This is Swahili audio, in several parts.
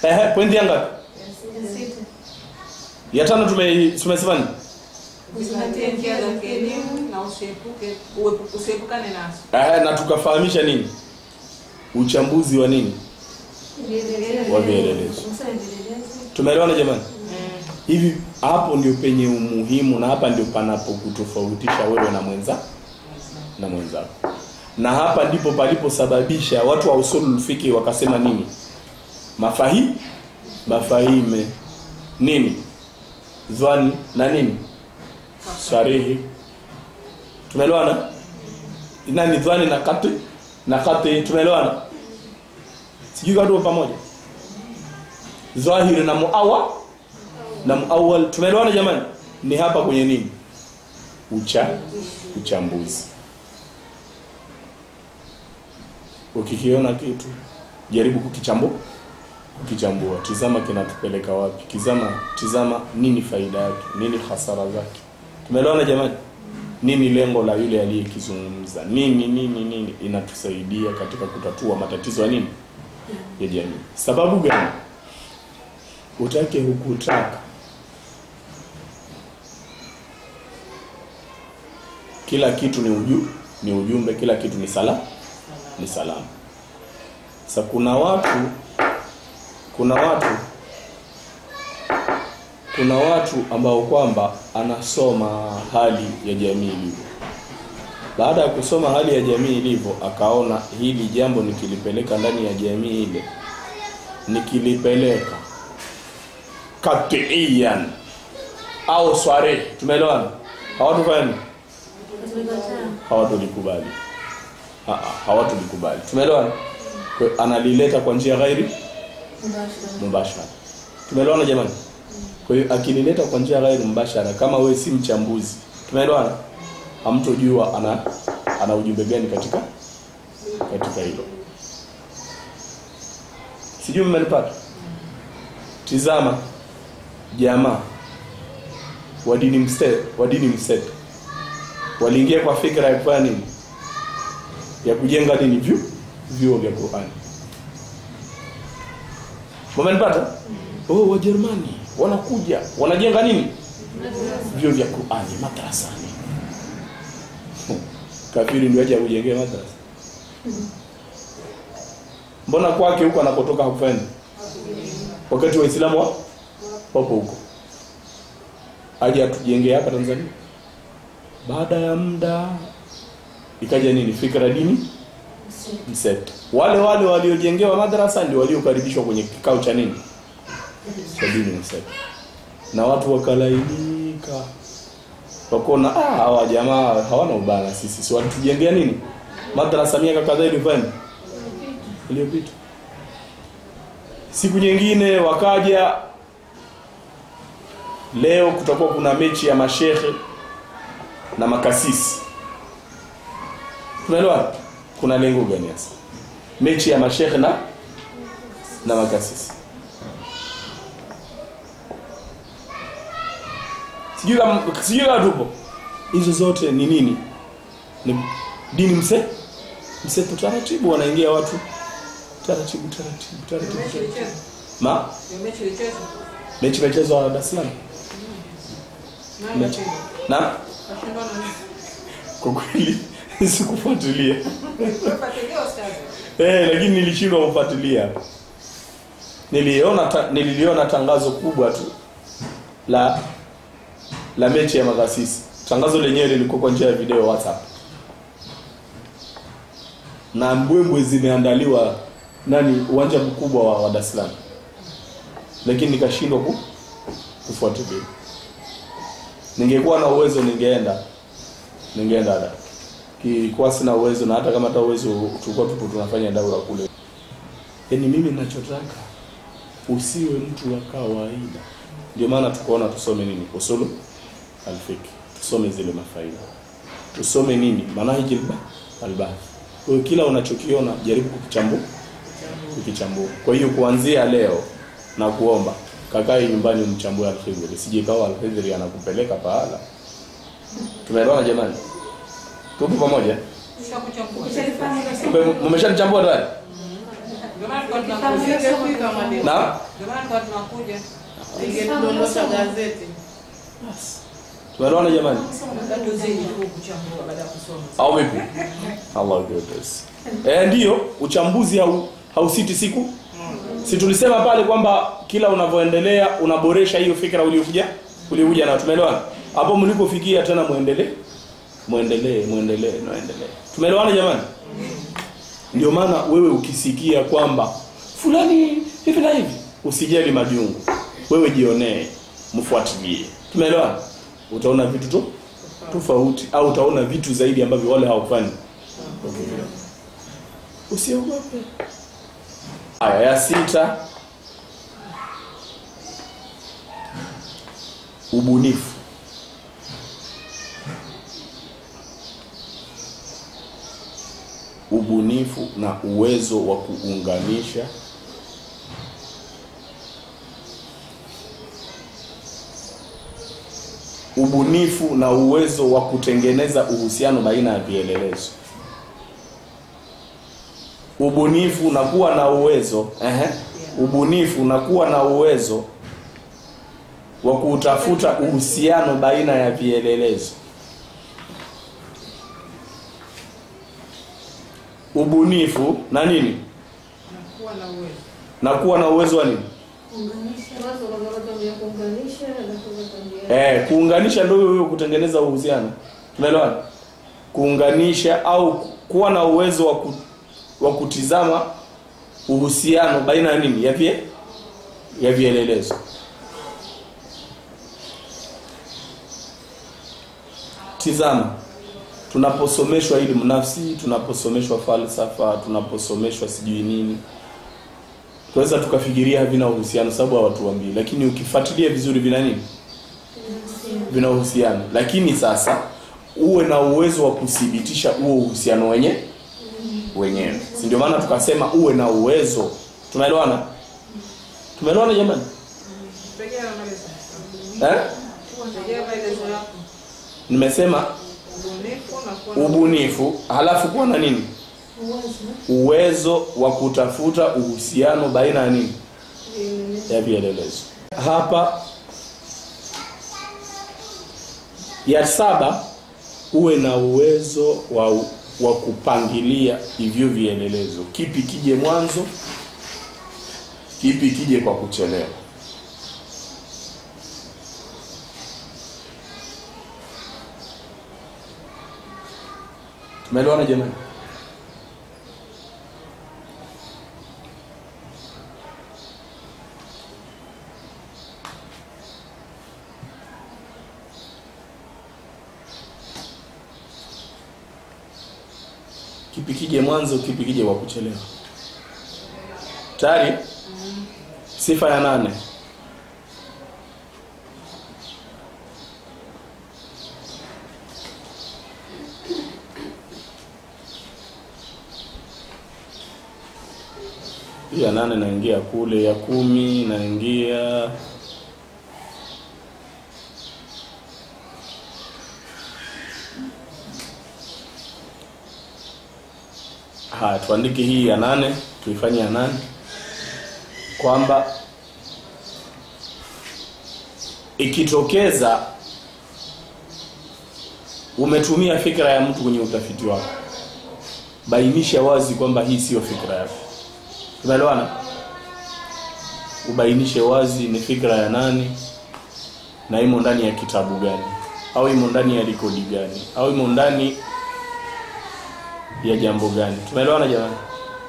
Ehe, pointi ya ngapi? Ya tano tume tumesema nini? Uzingatie njia za kielimu na usiepuke uepu- usiepukane nazo. Ehe, na tukafahamisha nini? Uchambuzi wa nini? Wa vielelezo. Tumeelewana jamani? Hivi hapo ndio penye umuhimu na hapa ndio panapokutofautisha wewe na mwenza na mwenzako. Na hapa ndipo paliposababisha watu wa usulul fiqh wakasema nini? Mafahi mafahime nini? Dhwani na nini? Sarihi. Tumeelewana? Nani dhwani na kati na kati tumeelewana? Sijui kama tuko pamoja. Dhahiri na muawa na muawal tumeelewana jamani? Ni hapa kwenye nini? Ucha uchambuzi. Ukikiona kitu jaribu kukichambua kukichambua, tizama kinatupeleka wapi, kizama tizama nini faida yake, nini hasara zake. Tumeelewana jamani? Nini lengo la yule aliyekizungumza, nini nini nini, inatusaidia katika kutatua matatizo ya nini ya jamii. Sababu gani? Utake hukutaka, kila kitu ni uju ni ujumbe, kila kitu ni sala ni salamu. Sasa kuna watu kuna watu kuna watu ambao kwamba anasoma hali ya jamii ilivyo. Baada ya kusoma hali ya jamii ilivyo, akaona hili jambo nikilipeleka ndani ya jamii ile, nikilipeleka katiian au sware, tumeelewana? Hawatufanya nini? Hawatulikubali, Ha- ha, hawatulikubali. Tumeelewana? Kwa hiyo analileta kwa njia ghairi mubashara. Tumeelewana jamani? Kwa hiyo akilileta kwa njia ghairi mubashara, kama we si mchambuzi, tumeelewana, hamtojua ana ana ujumbe gani katika katika hilo. Sijui mmenipata? Tizama jamaa wa dini mseto, wa dini mseto waliingia kwa fikra ya kufanya nini? Ya kujenga nini? Vyu vyuo vya Qur'ani. Mmenipata? Oh, Wajerumani wanakuja wanajenga nini? Vyuo vya Qur'ani madrasani. Kafiri ndio aje kujengea madrasa. Mbona kwake huko anakotoka hakufanya? nini? Wakati Waislamu wa- wapo huko. Aje atujengee hapa Tanzania. Baada ya muda ikaja nini? Fikra dini mseto. Wale wale waliojengewa madrasa ndio waliokaribishwa kwenye kikao cha nini? Cha dini mseto. Na watu wakalainika. Wakaona ah, hawa jamaa hawana ubana sisi. Si walitujengea nini? Madrasa miaka kadhaa iliyofanya iliyopita. Siku nyingine wakaja leo kutakuwa kuna mechi ya mashehe na makasisi. Tunaelewa? Kuna lengo gani hasa? Mechi ya mashehe na na makasisi. Sijui kama sijui kama tupo. Hizo zote ni nini? Ni dini mse mseto taratibu wanaingia watu taratibu taratibu taratibu. Mechi taratibu. ilichezwa. Ma Ndio mechi ilichezwa. mechi imechezwa Dar es Salaam. Nani Mechi. kashinda? Na Kashindwa na nani? kwa kweli sikufuatilia. Fuatilia ustazi. Eh, lakini nilishindwa kufuatilia. Niliona ta, nililiona tangazo kubwa tu la la mechi ya makasisi. Tangazo lenyewe lilikuwa kwa njia ya video WhatsApp. Na mbwembwe zimeandaliwa nani uwanja mkubwa wa, wa Dar es Salaam. Lakini nikashindwa ku, kufuatilia. Ningekuwa na uwezo ningeenda ningeenda da kilikuwa sina uwezo na hata kama hata uwezo tulikuwa tupo tunafanya daura kule yaani mimi ninachotaka usiwe mtu wa kawaida ndio maana tukaona tusome nini usulu alfiki tusome zile mafaida tusome nini manahiji alba- albath kwa hiyo kila unachokiona jaribu kukichambua kukichambua kwa hiyo kuanzia leo na kuomba kakae nyumbani umchambue alkhidri sije kawa alkhidri anakupeleka pahala tumeelewana jamani tupo pamoja Ushakuchambua. Kumbe mmeshanichambua tayari Ndio Ndio maana tulikuwa tunakuja. Usingefika mwalimu. na Ndio maana tulikuwa tunakuja. Ningetudondosha gazeti. tumeelewana jamani Labda tuzidi tu kuchambua baada ya kusoma. au vipi Allah goodness eh ndio uchambuzi hau hausiti siku si tulisema pale kwamba kila unavyoendelea unaboresha hiyo fikra uliokuja uliokuja na tumeelewana hapo mlikofikia tena muendelee muendelee muendelee muendelee tumeelewana jamani ndio maana wewe ukisikia kwamba fulani hivi na hivi usijali majungu wewe jionee mfuatilie tumeelewana utaona vitu tu tofauti au utaona vitu zaidi ambavyo wale hawafanyi okay. usiogope haya ya sita ubunifu ubunifu na uwezo wa kuunganisha ubunifu na uwezo wa kutengeneza uhusiano baina ya vielelezo ubunifu na kuwa na uwezo ehe, ubunifu na kuwa na uwezo wa kutafuta uhusiano baina ya vielelezo ubunifu na nini Kuwa na uwezo. na kuwa na uwezo wa nini Mwanzo kama tabia kuunganisha na kuwa tabia. eh, kuunganisha ndio hiyo kutengeneza uhusiano tumeelewana kuunganisha au kuwa na uwezo wa, ku, wa kutizama uhusiano baina ya nini ya vie ya vielelezo tizama tunaposomeshwa elimu nafsi tunaposomeshwa falsafa tunaposomeshwa sijui nini tunaweza tukafikiria havina uhusiano sababu hawatuambii lakini ukifuatilia vizuri vina nini vina uhusiano lakini sasa uwe na uwezo wa kuthibitisha huo uhusiano wenye wenyewe si ndio maana tukasema uwe na uwezo tumeelewana tumeelewana jamani Rejea maelezo. eh? Rejea maelezo yako. nimesema Ubunifu na kuwa na ubunifu halafu kuwa na nini Uwezo. uwezo wa kutafuta uhusiano baina ya nini Vielelezo. ya vielelezo hapa ya saba uwe na uwezo wa, wa kupangilia hivyo vielelezo kipi kije mwanzo kipi kije kwa kuchelewa tumeelewana jamani kipi kije mwanzo kipi kije kwa kuchelewa tayari sifa ya nane Hii ya nane naingia kule ya kumi naingia haya tuandike hii ya nane tuifanye ya nane kwamba ikitokeza umetumia fikra ya mtu kwenye utafiti wako bainisha wazi kwamba hii siyo fikra yako tumeelewana ubainishe wazi ni fikra ya nani na imo ndani ya kitabu gani au imo ndani ya rekodi gani au imo ndani ya jambo gani tumeelewana jamani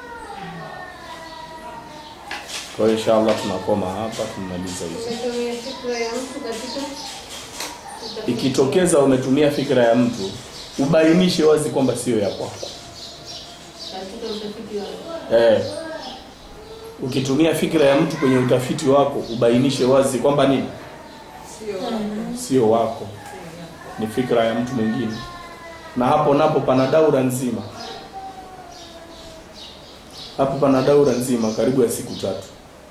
kwa hiyo inshallah tunakoma hapa tumaliza hizo Umetumia fikra ya mtu katika ikitokeza umetumia fikra ya mtu ubainishe wazi kwamba sio ya kwako katika utafiti wako. eh, ukitumia fikra ya mtu kwenye utafiti wako ubainishe wazi kwamba nini sio sio wako ni fikra ya mtu mwingine na hapo napo pana daura nzima hapo pana daura nzima karibu ya siku tatu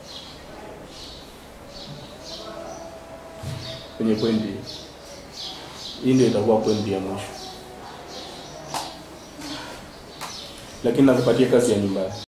kwenye pointi hii. hii ndio itakuwa pointi ya mwisho lakini nakupatia kazi ya nyumbani